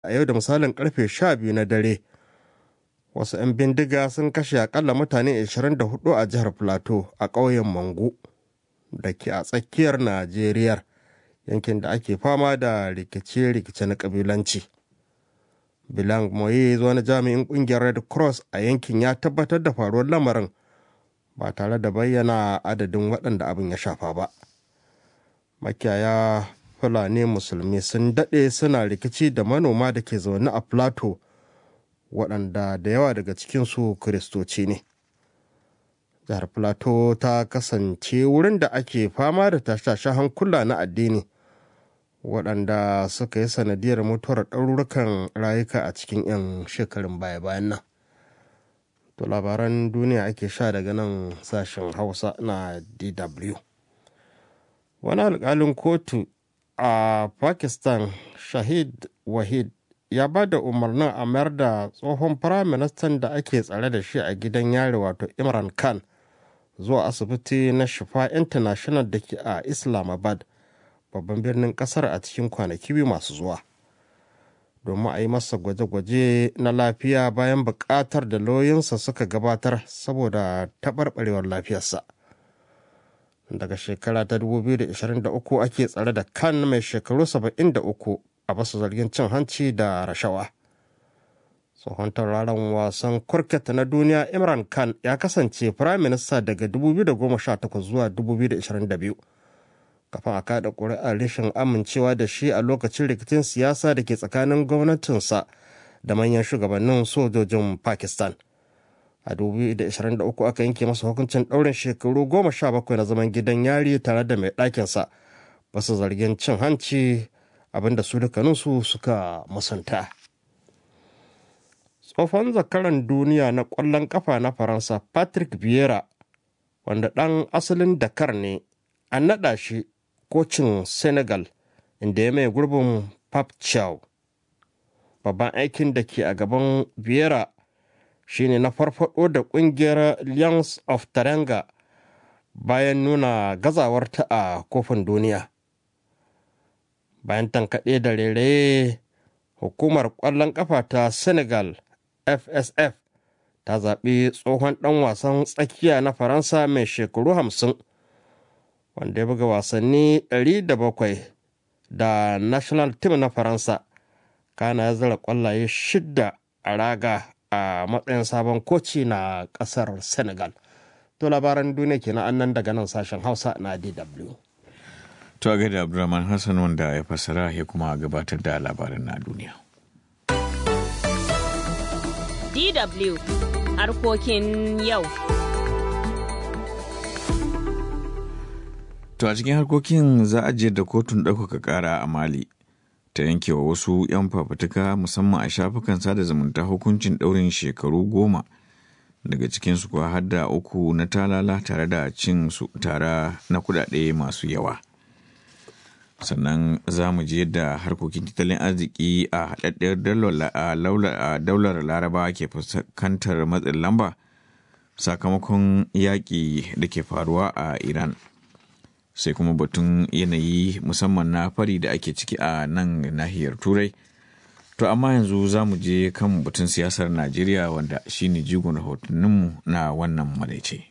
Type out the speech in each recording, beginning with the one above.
a yau da misalin karfe 12 na dare wasu 'yan bindiga sun kashe akalla mutane 24 a jihar plateau a ƙauyen mangu da ke a tsakiyar najeriya yankin da ake fama da rikice-rikice na ƙabilanci bilang moye wani jami'in ƙungiyar red cross a yankin ya tabbatar da faruwar lamarin ba tare da bayyana adadin waɗanda abin ya shafa ba makiyaya fulani musulmi sun daɗe suna rikici da manoma da ke zaune a plateau waɗanda da yawa daga cikinsu kiristoci ne jihar plateau ta kasance wurin da ake fama da tashashen hankula na addini waɗanda suka yi sanadiyar mutuwar ɗarurukan rayuka a cikin 'yan shekarun baya-bayan nan to labaran duniya ake sha daga nan sashen hausa na dw wani alƙalin kotu a pakistan shahid wahid ya ba da umarnin a mayar da tsohon firaministan da ake tsare da shi a gidan yari wato imran khan zuwa asibiti na shifa international da ke a islamabad babban birnin kasar a cikin kwanaki biyu masu zuwa domin a yi masa gwaje-gwaje na lafiya bayan buƙatar da lauyansa suka gabatar saboda taɓarɓarewar lafiyarsa daga shekara ta 2023 ake tsare da kan mai shekaru 73 a basu zargin cin hanci da rashawa tsohon tauraron wasan kurket na duniya imran khan ya kasance firaminista daga 2018 zuwa 2022 kafin a kada ƙuri'ar rashin amincewa da shi a lokacin rikicin siyasa da ke tsakanin gwamnatinsa da manyan shugabannin sojojin pakistan a 2023 aka yanke masa hukuncin ɗaurin shekaru goma sha bakwai na zaman gidan yari tare da mai ɗakinsa basu zargin cin hanci abinda su dukkaninsu suka musanta tsohon zakaran duniya na ƙwallon ƙafa na faransa patrick vieira wanda ɗan asalin dakar ne an naɗa shi kocin senegal inda ya mai gurbin pap chow babban aikin da ke a gaban vieira shine na farfado da kungiyar lions of taranga bayan nuna gazawarta a kofin duniya bayan tankaɗe da rere hukumar ƙwallon ƙafa ta senegal fsf ta zaɓi tsohon ɗan wasan tsakiya na faransa mai shekaru hamsin wanda ya buga wasanni 700 da national team na faransa kana ya zara ƙwallaye shidda a raga a matsayin sabon koci na ƙasar senegal to labaran duniya kenan annan daga nan sashen hausa na dw To a gaida Abdulrahman Hassan wanda ya fassara ya kuma gabatar da labarin na duniya. DW harkokin yau. To a cikin harkokin za a je da kotun ɗaukaka ƙara a Mali ta yanke wa wasu 'yan fafutuka musamman a shafukan sada zumunta hukuncin ɗaurin shekaru goma daga cikinsu kuwa har da uku na talala tare da cin su tara na kuɗaɗe masu yawa. sannan za mu je yadda harkokin tattalin arziki a haɗaɗɗiyar daular laraba ke fuskantar matsin lamba sakamakon yaƙi da ke faruwa a iran sai kuma batun yanayi musamman na fari da ake ciki a nan nahiyar turai to amma yanzu za mu je kan batun siyasar najeriya wanda shine jigon rahotanninmu na wannan maraice.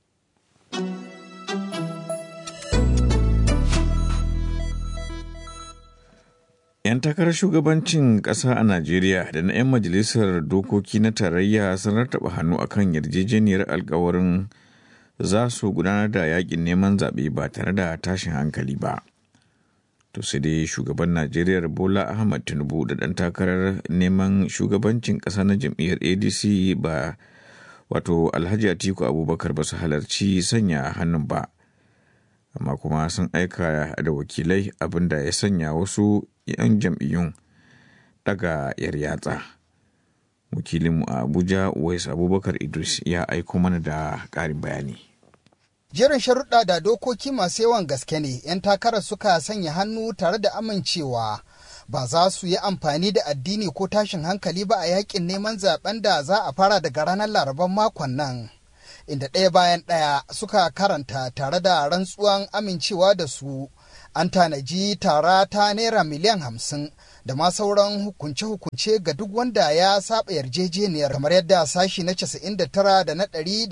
'Yan takarar shugabancin ƙasa a Najeriya da na 'yan majalisar dokoki na tarayya sun rattaba hannu akan yarjejeniyar alkawarin za su gudanar da yakin neman zaɓe ba tare da tashin hankali ba. To sai dai shugaban Najeriya Bola Ahmad Tinubu da ɗan takarar neman shugabancin ƙasa na jam'iyyar ADC ba wato Alhaji Atiku Abubakar ba su halarci sanya hannun ba. Amma kuma sun aika da wakilai abinda ya sanya wasu 'yan jam'iyyun daga yar yatsa. Wakilinmu a Abuja, Uwais Abubakar Idris ya aiko mana da ƙarin bayani. Jerin sharuɗa da dokoki masu yawan gaske ne 'yan takarar suka sanya hannu tare da amincewa ba za su yi amfani da addini ko tashin hankali ba a yakin neman zaben da za a fara daga ranar laraban makon nan. Inda ɗaya bayan ɗaya suka karanta tare da rantsuwan amincewa da su. an tanaji tara ta naira miliyan hamsin da ma sauran hukunce-hukunce ga duk wanda ya saba yarjejeniyar kamar yadda sashi na 99 da na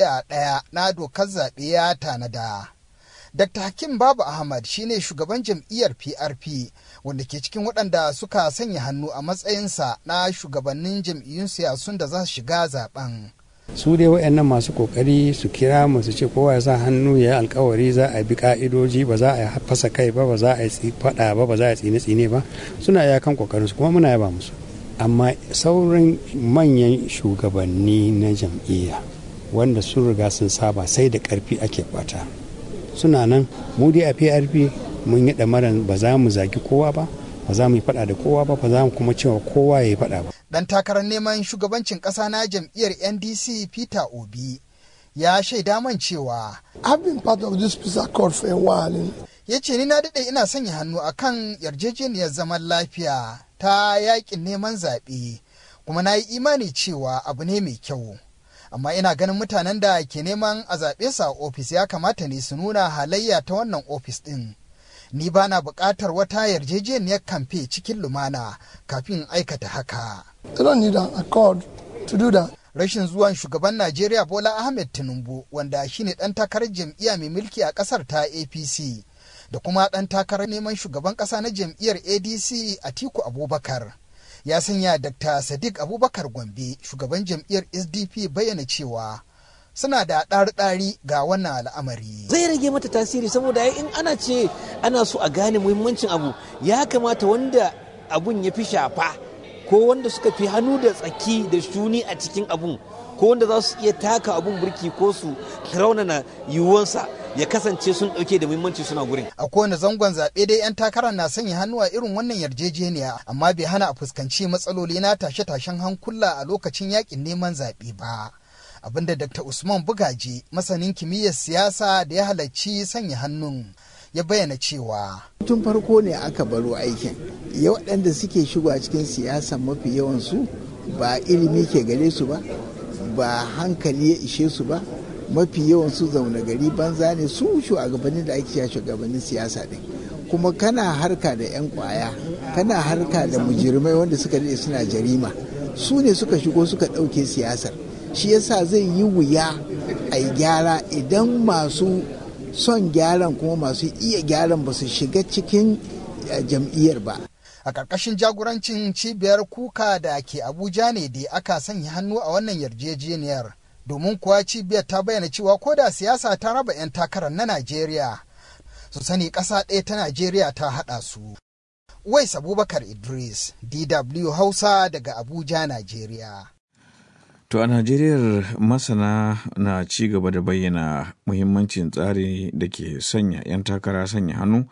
101 na dokar zaɓe ya tanada. Dr. Hakim Babu Ahmad shine shugaban jam'iyyar PRP wanda ke cikin waɗanda suka sanya hannu a matsayinsa na shugabannin jam'iyyun siyasun da za su shiga zaben. su dai waɗannan masu kokari su kira mu su ce kowa ya sa hannu ya yi alkawari za a bi ka'idoji ba za a fasa kai ba ba za a yi faɗa ba ba za a tsine tsine ba suna iyakan kokarin su kuma muna yaba musu amma sauran manyan shugabanni na jam'iyya wanda sun riga sun saba sai da karfi ake bata suna nan mu dai a prp mun yi ɗamaran ba za mu zagi kowa ba ba za mu yi faɗa da kowa ba ba za mu kuma cewa kowa ya yi faɗa ba dan takarar neman shugabancin ƙasa na jam'iyyar ndc peter obi ya shaida man cewa I've been part of this peace accord for a while. ya ce ni na daɗe ina sanya hannu akan yarjejeniyar zaman lafiya ta yakin neman zaɓe kuma na yi imani cewa abu ne mai kyau amma ina ganin mutanen da ke neman a zaɓe su a ofis ya kamata ne su nuna halayya ta wannan ofis ɗin ni ba na buƙatar wata yarjejeniyar kamfe cikin lumana kafin aikata haka They don't need an accord to do that. rashin zuwan shugaban Najeriya Bola Ahmed Tinubu wanda shine ɗan takarar jam'iyya mai mulki a ƙasar ta APC da kuma ɗan takarar neman shugaban ƙasa na jam'iyyar ADC Atiku Abubakar. Ya sanya Dr. Sadiq Abubakar Gombe shugaban jam'iyyar SDP bayyana cewa suna da ɗari-ɗari ga wannan al'amari. zai rage mata tasiri saboda in ana ce ana so a gane muhimmancin abu ya kamata wanda abun ya fi shafa ko wanda suka fi hannu da tsaki da shuni a cikin abun ko wanda za su iya taka abun burki ko su raunana yiwuwansa ya kasance sun ɗauke da muhimmanci suna gurin A kowane zangon zaɓe dai 'yan takarar na sanya hannu a irin wannan yarjejeniya amma bai hana a fuskanci matsaloli na tashe-tashen hankula a lokacin yakin neman zaɓe ba. Abinda Dr. Usman Bugaji, masanin kimiyyar siyasa da ya halarci sanya hannun, ya bayyana cewa. tun farko ne aka baro aikin ya waɗanda suke shigowa cikin siyasa mafi yawansu ba ilimi ke gare su ba ba hankali ya ishe su ba mafi yawansu zaune gari banza ne su shugabannin da ake cewa shugabannin siyasa ɗin kuma kana harka da 'yan kwaya kana harka da mujirmai wanda suka daɗe suna jarima su ne suka shigo suka ɗauke siyasar shi yasa zai yi wuya a yi gyara idan masu son gyaran kuma masu iya gyaran ba su shiga cikin eh, jam'iyyar ba A ƙarƙashin jagorancin cibiyar kuka da ke Abuja ne da aka sanya hannu a wannan yarjejeniyar. Domin kuwa cibiyar ta bayyana cewa ko da siyasa ta raba 'yan takarar na Najeriya, su sani ƙasa ɗaya ta Najeriya ta haɗa su. Wais Abubakar Idris, DW Hausa daga Abuja, Najeriya. To a Najeriya masana na ci gaba da bayyana muhimmancin tsari da ke sanya 'yan takara sanya hannu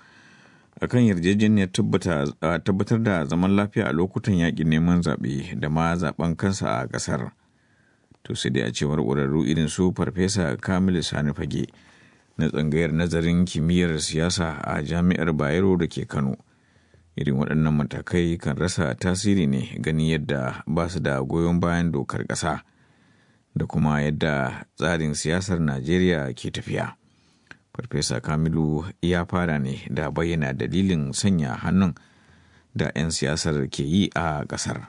a kan yarjejeniyar tabbatar da zaman lafiya a lokutan yaƙin neman zaɓe da ma zaɓen kansa a ƙasar. To sai dai a cewar ƙwararru irin su Farfesa Kamilu Sani Fage na tsangayar nazarin kimiyyar siyasa a Jami'ar Bayero da ke Kano. Irin waɗannan matakai kan rasa tasiri ne gani yadda ba su da goyon bayan dokar ƙasa. da kuma yadda tsarin siyasar Najeriya ke tafiya. Farfesa Kamilu ya fara ne da bayyana dalilin sanya hannun da 'yan siyasar ke yi a ƙasar.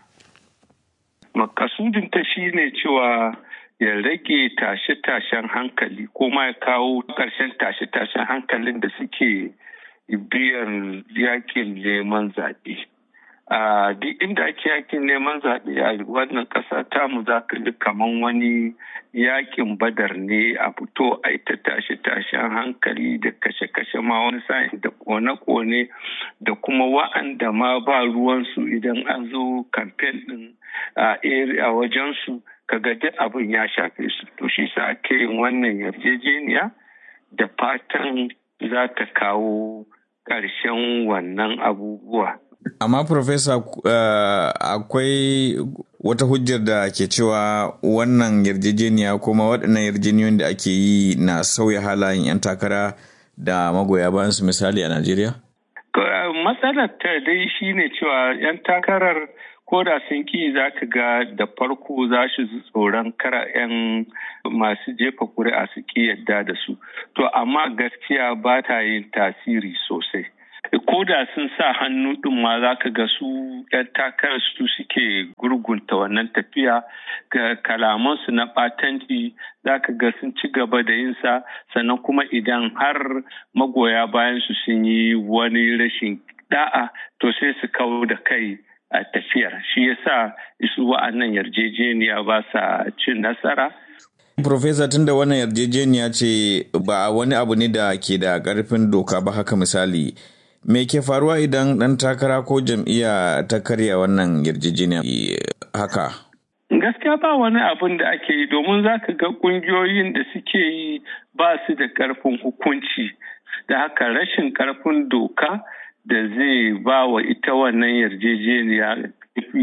Makasudinta shi ne cewa ya rage tashe-tashen hankali ko ma ya kawo ƙarshen tashe-tashen hankalin da suke biyan yakin neman zaɓe. a duk inda ake yakin neman zaɓe a wannan ƙasa tamu za ka ji kaman wani yakin badar ne a fito a ita tashe tashen hankali da kashe-kashe ma wani sa'in da kone-kone da kuma wa'anda ma ba ruwansu idan an zo kamfen ɗin a area wajensu kaga duk abin ya shafe su to shi sa ake yin wannan yarjejeniya da fatan za ta kawo ƙarshen wannan abubuwa Amma Profesa uh, akwai wata hujjar da ke cewa wannan yarjejeniya kuma waɗannan yarjejeniyoyin da ake yi na sauya halayen 'yan takara da magoya bayan su misali a Najeriya? Matsalar ta dai shine cewa 'yan takarar ko da sun ki za ka ga da farko za su tsoron kara 'yan masu jefa kuri'a su ki yadda da su. To amma gaskiya ba ta yin tasiri sosai. ko da sun sa hannu ɗin ma za ka ga su 'yan takarar su suke gurgunta wannan tafiya ga kalamansu na ɓatanci za ka ga sun ci gaba da yin sa sannan kuma idan har magoya bayan su sun yi wani rashin da'a to sai su kawo da kai a tafiyar shi yasa isu wa'annan yarjejeniya ba sa cin nasara Profesa tun da wannan yarjejeniya ce ba wani abu ne da ke da ƙarfin doka ba haka misali me ke faruwa idan ɗan takara ko jam'iyya ta karya wannan yarjejeniya haka gaskiya ba wani abin da ake yi domin za ka ga ƙungiyoyin da suke yi ba su da ƙarfin hukunci da haka rashin ƙarfin doka da zai ba wa ita wannan yarjejeniya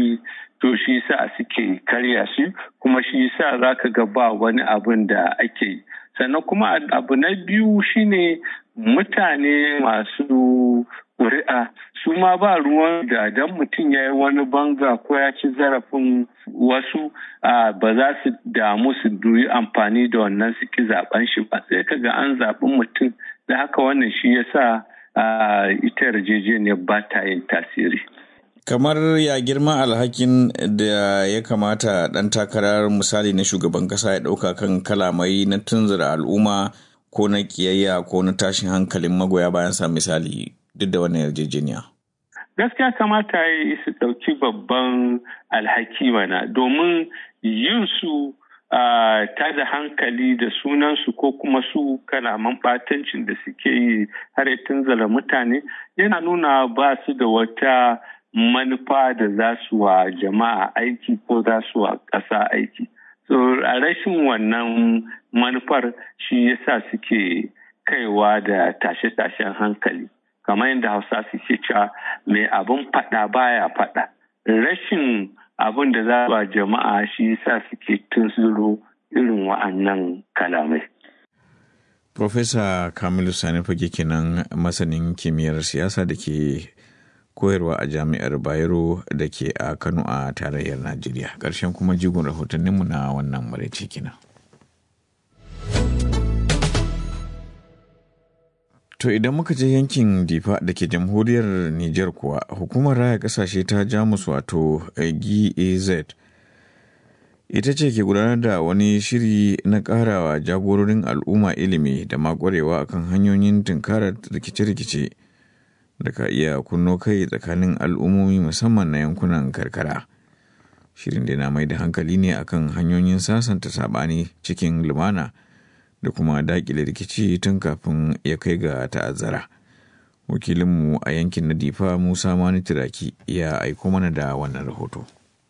to shi sa suke karya shi kuma shi sa za ka ga ba wani abin da ake yi sannan kuma abu na biyu shine mutane masu ƙuri'a su ma ba ruwan da dan mutum ya yi wani banga ko ya ci zarafin wasu ba za su damu su yi amfani da wannan su ki zaben shi ba sai ka ga an zaɓi mutum da haka wannan shi ya sa ita yarjejeniyar ba ta yin tasiri. kamar ya girma alhakin da ya kamata ɗan takarar misali na shugaban ƙasa ya ɗauka kan kalamai na tunzura al'umma ko na ƙiyayya ko na tashin hankalin magoya bayan sa misali duk da wannan yarjejeniya. gaskiya kamata ya yi su ɗauki babban alhaki mana domin yin su ta da hankali da sunansu ko kuma su kalaman ɓatancin da suke yi har ya tunzala mutane yana nuna ba su da wata manufa da za su wa jama'a aiki ko za su wa ƙasa aiki. So a rashin wannan manufar shi yasa suke kaiwa da tashe-tashen hankali. Kamar yadda Hausa suke cewa mai abin faɗa baya faɗa. Rashin abin da za wa jama'a shi yasa suke tunzuro irin wa'annan kalamai. Profesa Kamilu Sani Fage kenan masanin kimiyyar siyasa da ke koyarwa a jami'ar bayero da ke a kano a tarayyar najeriya ƙarshen kuma jigon rahotanninmu na wannan maraice kina to idan muka je yankin difa da ke jamhuriyar niger kuwa hukumar raya kasashe ta jamus wato gaz ita ce ke gudanar da wani shiri na karawa jagororin al'umma ilimi da makwarewa akan hanyoyin tunkarar rikice-rikice da ka iya kunno kai tsakanin al'ummomi musamman na yankunan karkara shirin da na mai da hankali ne akan hanyoyin sasanta saɓani cikin lumana da kuma daƙile rikici tun kafin ya kai ga ta'azzara wakilinmu a yankin na difa musa mani turaki ya aiko mana da wannan rahoto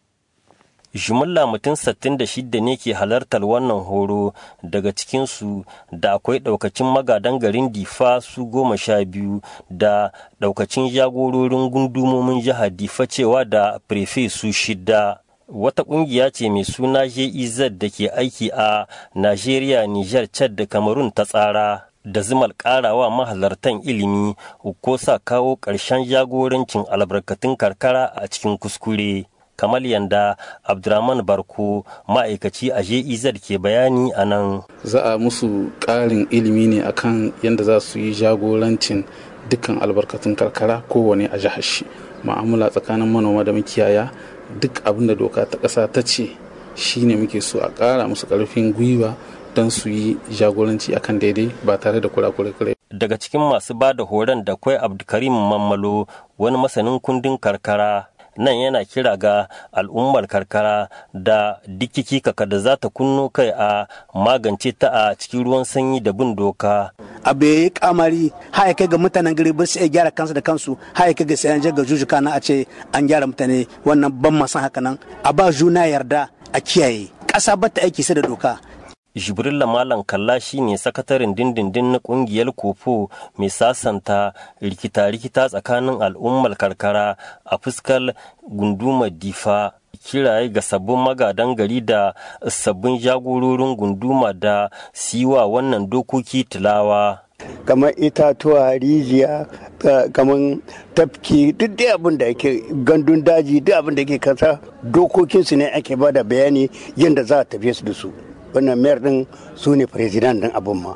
jimilla mutum 66 ne ke halartar wannan horo daga cikinsu da akwai daukacin magadan garin difa su goma sha biyu da daukacin jagororin gundumomin jihar difa cewa da prefe su shida wata kungiya ce mai suna jez da ke aiki a nigeria niger chad da cameroon ta tsara da zimal karawa mahalartan ilimi ko sa kawo ƙarshen jagorancin albarkatun karkara a cikin kuskure kamar yanda abdurrahman barko ma'aikaci a jez ke bayani a nan za a musu ƙarin ilimi ne akan yadda za su yi jagorancin dukkan albarkatun karkara kowane a jihar shi ma'amala tsakanin manoma da makiyaya duk abin da doka ta ƙasa ta ce shine muke so a ƙara musu ƙarfin gwiwa don su yi jagoranci akan daidai ba tare da kurakurai daga cikin masu ba da horon da kwai abdulkarim mammalo wani masanin kundin karkara nan yana kira ga al'ummar karkara da dikiki kaka da za ta kunno kai a magance ta a cikin ruwan sanyi da bin doka. abu ya yi kamari haya kai ga mutanen gari ba su iya gyara kansu da kansu haya kai ga sai an ga jujuka na a ce an gyara mutane wannan ban masan haka nan a ba juna yarda a kiyaye ƙasa ba ta aiki sai da doka jibrilla malam kalla shine sakataren dindindin na kungiyar kofo mai sasanta rikita-rikita tsakanin al'ummar karkara a fuskar gundumar difa kiraye ga sabbin magadan gari da sabbin jagororin gunduma da siwa wannan dokoki tilawa kamar itatuwa rijiya kamar tafki duk dai abin da ake gandun daji duk abin da ke kasa dokokinsu ne ake ba da bayani yadda za a tafiye su da su wannan mayar din su ne firizidan din abin ma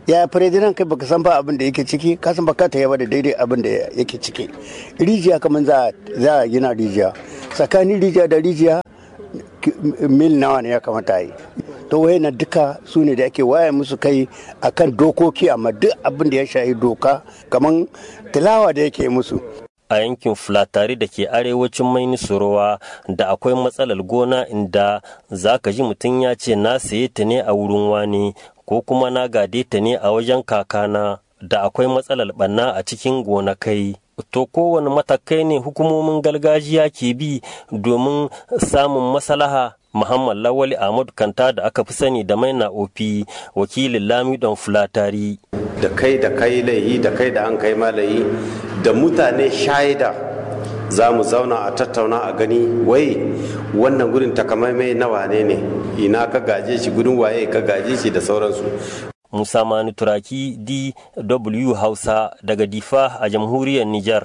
ya firizinan kai baka san ba abin da yake ciki ka san baka ta yaba da daidai abin da yake ciki rijiya kamar za za a gina rijiya tsakanin rijiya da rijiya mil nawa ne ya kamata yi to wayannan duka su ne da ake waya musu kai akan dokoki amma duk abin da ya shahi doka kamar tilawa da yake musu a yankin fulatari da ke arewacin maini surowa da akwai matsalar gona inda za ka ji mutum ya ce na saye ta ne a wurin wani ko kuma na gade ta ne a wajen kakana da akwai matsalar ɓanna a cikin gonakai to kowane matakai ne hukumomin gargajiya ke bi domin samun maslaha Muhammad Lawali Ahmadu Kanta da aka fi sani da maina ofi wakilin Lamidon Fulatari. Da kai da kai laihi da kai da an kai malayi da mutane shaida za mu zauna a tattauna a gani wai wannan gurin takamaimai na wane ne ina ka gaje shi gudun waye ka gaje shi da sauransu. Musa Mani Turaki DW Hausa daga Difa a jamhuriyar Nijar.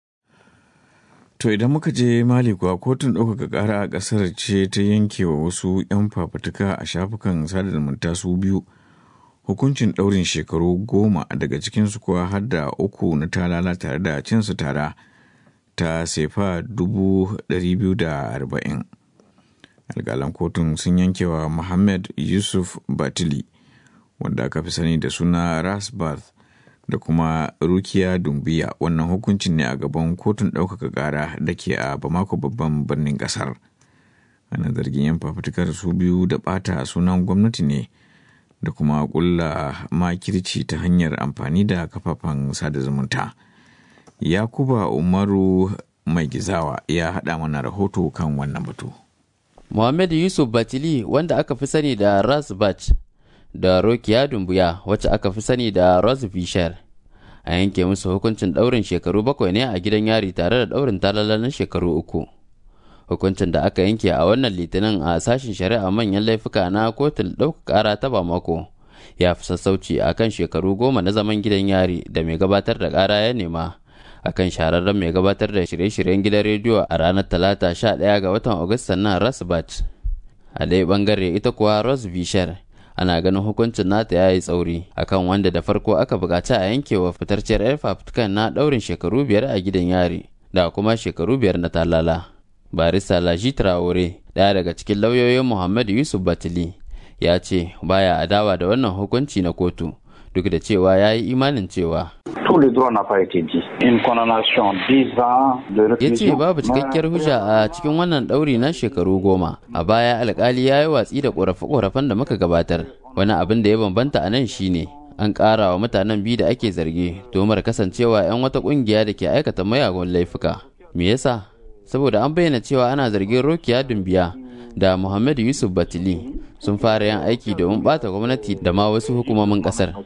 To idan muka je Mali kuwa kotun ɗaukaka ƙara a ƙasar ce ta yanke wa wasu 'yan fafutuka a shafukan sada zumunta su biyu hukuncin ɗaurin shekaru goma daga cikinsu kuwa har da uku na talala tare da cinsu tara ta sefa dubu ɗari biyu da arba'in. Alƙalan kotun sun yanke wa Muhammad Yusuf Batili wanda aka fi sani da suna Rasbath da kuma rukiya dumbiya wannan hukuncin ne a gaban kotun ɗaukaka ƙara da ke a bamako babban birnin ƙasar ana zargin yan fafutukar su biyu da ɓata sunan gwamnati ne da kuma ƙulla makirci ta hanyar amfani da kafafen sada zumunta yakuba umaru mai gizawa ya haɗa mana rahoto kan wannan batu muhammad yusuf batili wanda aka fi sani da rasbat da Rokiya Dumbuya wacce aka fi sani da Rose Fisher. A yanke musu hukuncin ɗaurin shekaru bakwai ne a gidan yari tare da ɗaurin talala na shekaru uku. Hukuncin da aka yanke a wannan litinin a sashen shari'a manyan laifuka na kotun ɗaukaka ƙara ta Bamako ya fi sassauci a kan shekaru goma na zaman gidan yari da mai gabatar da ƙara ya nema. a kan shahararren mai gabatar da shirye-shiryen gidan rediyo a ranar talata 11 ga watan agustan nan rasbat a ɗaya bangare ita kuwa rose bishar ana ganin hukuncin nata ya yi tsauri akan wanda da farko aka buƙaci a yankewa fitarciyar yar fafutukan na ɗaurin shekaru biyar a gidan yari da kuma shekaru biyar na talala barista laji traore ɗaya daga cikin lauyoyin muhammad yusuf batili ya ce baya adawa da wannan hukunci na kotu duk da cewa ya yi imanin cewa ya ce babu cikakkiyar hujja a cikin wannan ɗauri na shekaru goma a baya alkali ya yi watsi da ƙorafe-ƙorafen da muka gabatar wani abin da ya bambanta a nan shine an ƙara wa mutanen biyu da ake zargi domar kasancewa 'yan wata ƙungiya da ke aikata mayagun laifuka me yasa saboda an bayyana cewa ana zargin rokiya dumbiya da muhammadu yusuf batili sun fara yin aiki domin bata gwamnati da ma wasu hukumomin ƙasar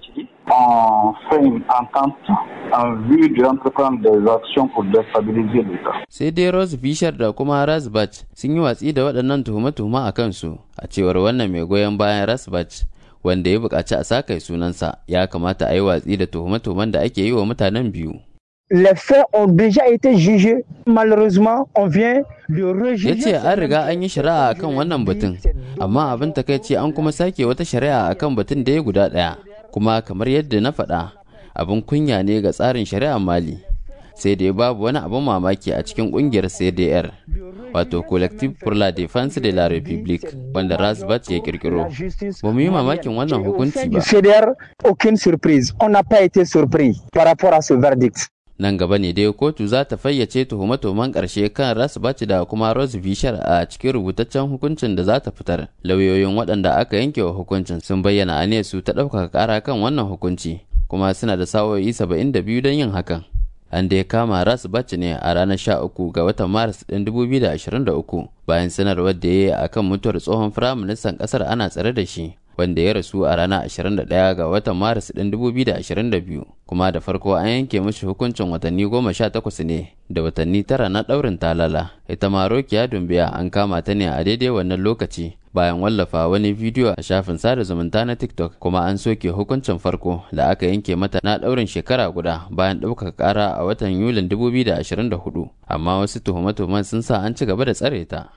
en fait une entente en vue d'entreprendre des actions pour déstabiliser l'État. Sai dai Rose Fisher da kuma Rasbach sun yi watsi da waɗannan tuhume-tuhume a kansu a cewar wannan mai goyon bayan Rasbach wanda ya buƙaci a sakai sunansa ya kamata a yi watsi da tuhume-tuhumen da ake yi wa mutanen biyu. Les faits ont déjà été jugés. Malheureusement, on vient de ya rejuger. ce an riga an yi shari'a akan wannan batun amma abin takaici an kuma sake wata shari'a akan batun da ya guda ɗaya kuma kamar yadda na faɗa abin kunya ne ga tsarin shari'ar mali sai dai babu wani abin mamaki a cikin ƙungiyar cdr wato collective pour la défense de la république wanda rasbat ya kirkiro ba mu yi mamakin wannan hukunci Du ba CDR, aucune surprise. On n'a pas été surpris par rapport à ce verdict. nan gaba ne dai kotu za ta fayyace tuhume-tuhumen ƙarshe kan rasbaci da kuma rose bishar a cikin rubutaccen hukuncin da za ta fitar lauyoyin waɗanda aka yanke wa hukuncin sun bayyana su ta ɗaukaka ƙara kan wannan hukunci kuma suna da sa'o'i 72 don yin hakan an da ya kama rasbaci ne a ranar 13 ga watan maris ɗin 2023 bayan sanarwar da ya yi a kan mutuwar tsohon firaministan ƙasar ana tsare da shi wanda ya rasu a ranar 21 ga watan maris ɗin 2022 kuma da farko an yanke mashi hukuncin watanni 18 ne da watanni tara na ɗaurin talala ita ma rokiya dumbiya an kama ta ne a daidai wannan lokaci bayan wallafa wani bidiyo a shafin sada zumunta na tiktok kuma an soke hukuncin farko da aka yanke mata na ɗaurin shekara guda bayan ɗaukaka ƙara a watan yulin 2024 amma wasu tuhume-tuhumen sun sa an ci gaba da tsare ta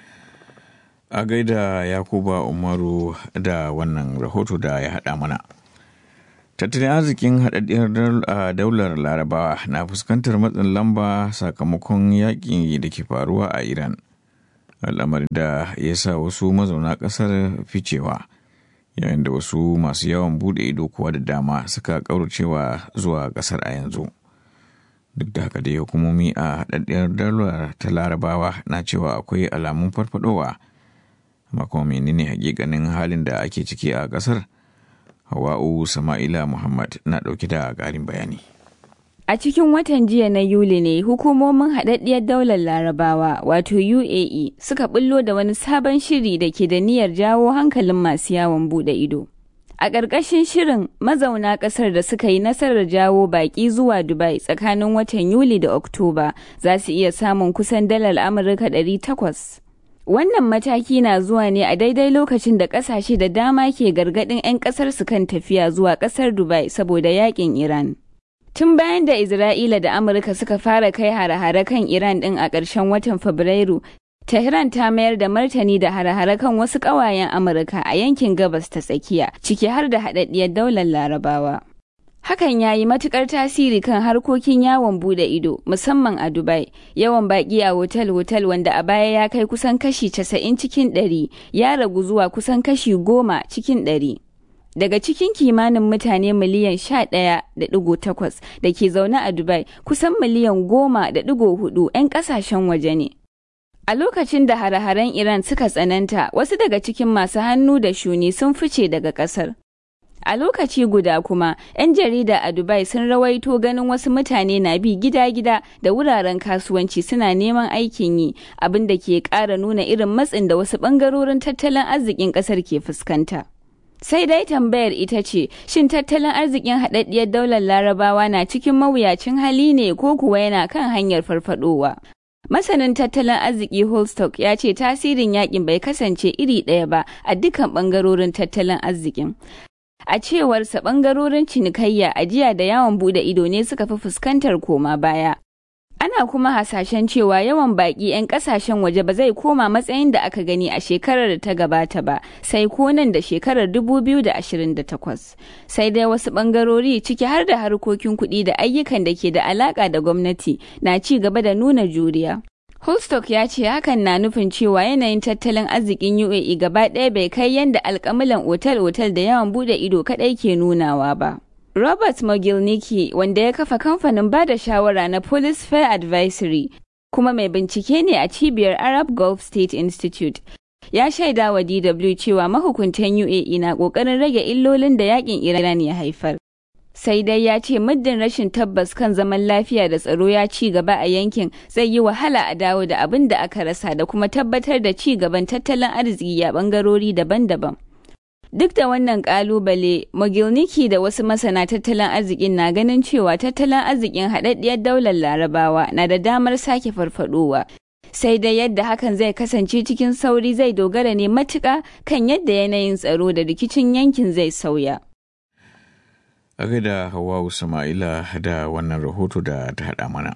a gaida yakuba umaru da wannan rahoto da ya haɗa mana tattalin arzikin haɗaɗɗiyar daular larabawa na fuskantar matsin lamba sakamakon yaƙi da ke faruwa a iran al'amarin da ya sa wasu mazauna ƙasar ficewa yayin da wasu masu yawan buɗe ido kuwa da dama suka ƙauracewa zuwa ƙasar a yanzu duk da haka dai hukumomi a haɗaɗɗiyar daular ta larabawa na cewa akwai alamun farfadowa amma kuma menene hakikanin halin da ake ciki a ƙasar Hawa'u Sama'ila Muhammad na ɗauke da ƙarin bayani. A cikin watan jiya na Yuli ne hukumomin haɗaɗɗiyar daular Larabawa wato UAE suka bullo da wani sabon shiri da ke da niyyar jawo hankalin masu yawon buɗe ido. A ƙarƙashin shirin mazauna ƙasar da suka yi nasarar jawo baƙi zuwa Dubai tsakanin watan Yuli da Oktoba za su iya samun kusan dalar Amurka 800. Wannan mataki na zuwa ne a daidai lokacin da kasashe da dama ke gargadin 'yan kasar su kan tafiya zuwa kasar Dubai saboda yakin Iran. Tun bayan da Isra'ila da Amurka suka fara kai hare-hare kan Iran din a ƙarshen watan Fabrairu, Tehran ta mayar da martani da hare-hare kan wasu ƙawayen Amurka a yankin gabas ta tsakiya, ciki har da haɗaɗɗiyar daular Larabawa. Hakan ya yi matukar tasiri kan harkokin yawon bude ido, musamman a Dubai. Yawan baki a hotel-hotel wanda a baya ya kai kusan kashi 90 cikin 100 ya ragu zuwa kusan kashi 10 cikin 100. Daga cikin kimanin mutane miliyan 11.8 da ke zaune a Dubai, kusan miliyan 10.4 'yan kasashen waje ne. A lokacin da hare-haren Iran suka tsananta, wasu daga cikin masu hannu da shuni sun fice daga kasar. A lokaci guda kuma, 'yan jarida a Dubai sun rawaito ganin wasu mutane na bi gida-gida da wuraren kasuwanci suna neman aikin yi, abin da ke ƙara nuna irin matsin da wasu ɓangarorin tattalin arzikin ƙasar ke fuskanta. Sai dai tambayar ita ce, shin tattalin arzikin haɗaɗɗiyar daular larabawa na cikin mawuyacin hali ne ko kuwa yana kan hanyar farfadowa? Masanin tattalin arziki Holstock ya ce tasirin yakin bai kasance iri ɗaya ba a dukkan ɓangarorin tattalin arzikin. A cewarsa ɓangarorin cinikayya ajiya da yawon bude ido ne suka fi fuskantar koma baya. Ana kuma hasashen cewa yawan baƙi 'yan ƙasashen waje ba zai koma matsayin da aka gani a shekarar da ta gabata ba, sai ko nan da shekarar 2028. Sai dai wasu ɓangarori ciki har da harkokin kuɗi da ayyukan da ke da alaƙa da gwamnati na ci gaba da nuna juriya. Holstock ya ce hakan na nufin cewa yanayin tattalin arzikin UAE gaba ɗaya bai kai yadda alkamilan otal-otal da yawan bude ido kaɗai ke nunawa ba. Robert Mogilniki wanda ya kafa kamfanin bada shawara na Police Fair Advisory kuma mai bincike ne a cibiyar Arab Gulf State Institute. Ya shaida wa DW cewa mahukuntan UAE na ƙoƙarin rage illolin da yakin Iran ya haifar. sai dai ya ce muddin rashin tabbas kan zaman lafiya da tsaro ya ci gaba a yankin zai yi wahala a dawo da abin da aka rasa da kuma tabbatar da ci gaban tattalin arziki a bangarori daban-daban. Duk da wannan kalubale, Mogilniki da wasu masana tattalin arzikin na ganin cewa tattalin arzikin haɗaɗɗiyar daular larabawa na da damar sake farfadowa. Sai dai yadda hakan zai kasance cikin sauri zai dogara ne matuƙa kan yadda yanayin tsaro da rikicin yankin zai sauya. a gaida Hawwa Sama'ila da wannan rahoto da ta haɗa mana.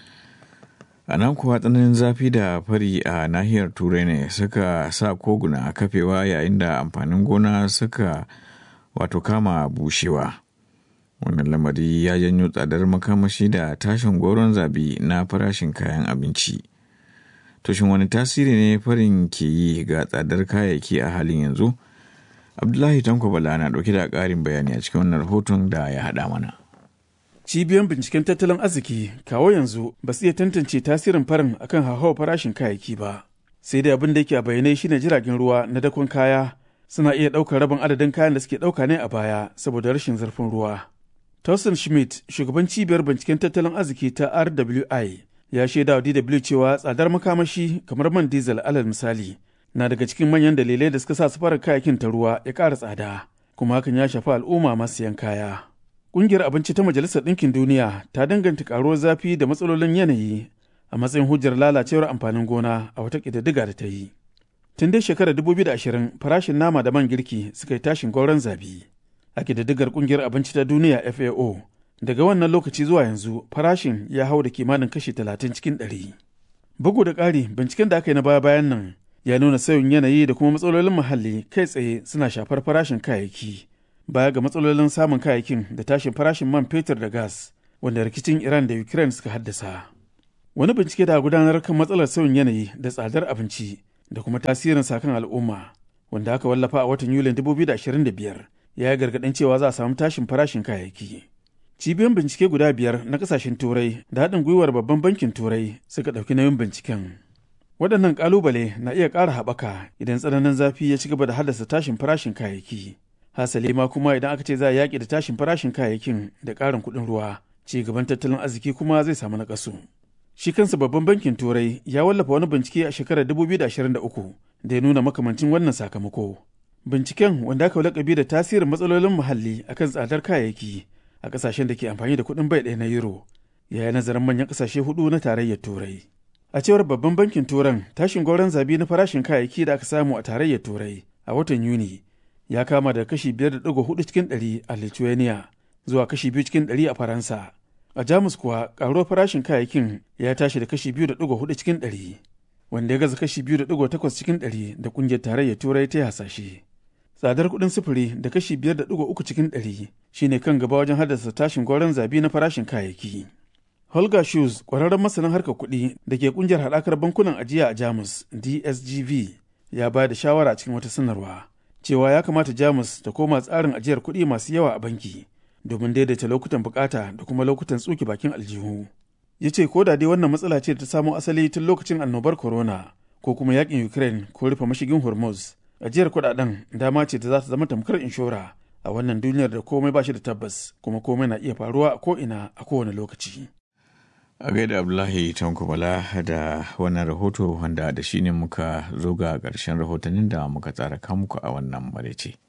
A nan kuwa tsananin zafi da fari a nahiyar Turai ne suka sa koguna kafewa yayin da amfanin gona suka wato kama bushewa. Wannan lamari ya janyo tsadar makamashi da tashin goron zabi na farashin kayan abinci. Tushin wani tasiri ne farin ke yi ga tsadar kayayyaki a halin yanzu? Abdullahi Tanko Bala na ɗauke da ƙarin bayani a cikin wannan rahoton da ya haɗa mana. Cibiyan binciken tattalin arziki kawo yanzu ba su iya tantance tasirin farin akan hauhawar farashin kayayyaki ba. Sai dai abin da yake a bayanai shine jiragen ruwa na dakon kaya suna iya ɗaukar rabin adadin kayan da suke ɗauka ne a baya saboda rashin zurfin ruwa. Tausen Schmidt, shugaban cibiyar binciken tattalin arziki ta RWI, ya shaida wa DW cewa tsadar makamashi kamar man diesel alal misali na daga cikin manyan dalilai da suka sa safarar kayakin ta ruwa ya ƙara tsada kuma hakan ya shafi al'umma masu yan kaya. Ƙungiyar abinci ta Majalisar Ɗinkin Duniya ta danganta ƙaruwar zafi da matsalolin yanayi a matsayin hujjar lalacewar amfanin gona a wata ƙididdiga da ta yi. Tun dai shekarar 2020 farashin nama da man girki suka yi tashin gauran zabi. A ƙididdigar ƙungiyar abinci ta duniya FAO daga wannan lokaci zuwa yanzu farashin ya hau da kimanin kashi 30 cikin 100. Bugu da ƙari binciken da aka yi na baya-bayan nan ya nuna sauyin yanayi da kuma matsalolin muhalli kai tsaye suna shafar farashin kayayyaki baya ga matsalolin samun kayayyakin da tashin farashin man fetur da gas wanda rikicin Iran da Ukraine suka haddasa. Wani bincike da gudanar kan matsalar sauyin yanayi da tsadar abinci da kuma tasirin sakan al'umma wanda aka wallafa a watan Yulin 2025 ya yi gargaɗin cewa za a samu tashin farashin kayayyaki. Cibiyoyin bincike guda biyar na kasashen Turai da haɗin gwiwar babban bankin Turai suka ɗauki nauyin binciken. Waɗannan ƙalubale na iya ƙara haɓaka idan tsananin zafi ya ci gaba da haddasa tashin farashin kayayyaki. Hasali ma kuma idan aka ce za a yaƙi da tashin farashin kayayyakin da ƙarin kuɗin ruwa, ci gaban tattalin arziki kuma zai samu naƙasu. Shi kansa babban bankin Turai ya wallafa wani bincike a shekarar 2023 da ya nuna makamancin wannan sakamako. Binciken wanda aka lakabi da tasirin matsalolin muhalli akan tsadar kayayyaki a kasashen da ke amfani da kuɗin bai ɗaya na euro ya yi nazarin manyan kasashe hudu na tarayyar turai a cewar babban bankin turan tashin gauran zabi na farashin kayayyaki da aka samu a tarayyar turai a watan yuni ya kama daga kashi biyar da ɗigo hudu cikin ɗari a lithuania zuwa kashi biyu cikin ɗari a faransa a jamus kuwa ƙaruwar farashin kayayyakin ya tashi da kashi biyu da ɗigo hudu cikin ɗari wanda ya gaza kashi biyu da ɗigo takwas cikin ɗari da ƙungiyar tarayyar turai ta hasashe tsadar kuɗin sufuri da kashi biyar da ɗigo uku cikin ɗari shine kan gaba wajen haddasa tashin gwaron zabi na farashin kayayyaki. Holger Schulz, ƙwararren masanin harkar kuɗi da ke ƙungiyar haɗakar bankunan ajiya a Jamus DSGV, ya ba da shawara cikin wata sanarwa cewa ya kamata Jamus ta koma tsarin ajiyar kuɗi masu yawa a banki domin daidaita lokutan bukata da kuma lokutan tsuke bakin aljihu. Ya ce ko da dai wannan matsala ce ta samo asali tun lokacin annobar corona ko kuma yakin Ukraine ko rufe mashigin Hormuz. Ajiyar kuɗaɗen dama ce da za ta zama tamkar inshora a wannan duniyar da komai ba shi da tabbas kuma komai na iya faruwa a ko'ina a kowane lokaci. A gaida Abdullahi Tankubala da wannan rahoto wanda da shi ne muka zo ga ƙarshen rahotannin da muka tsara muku a wannan maraice.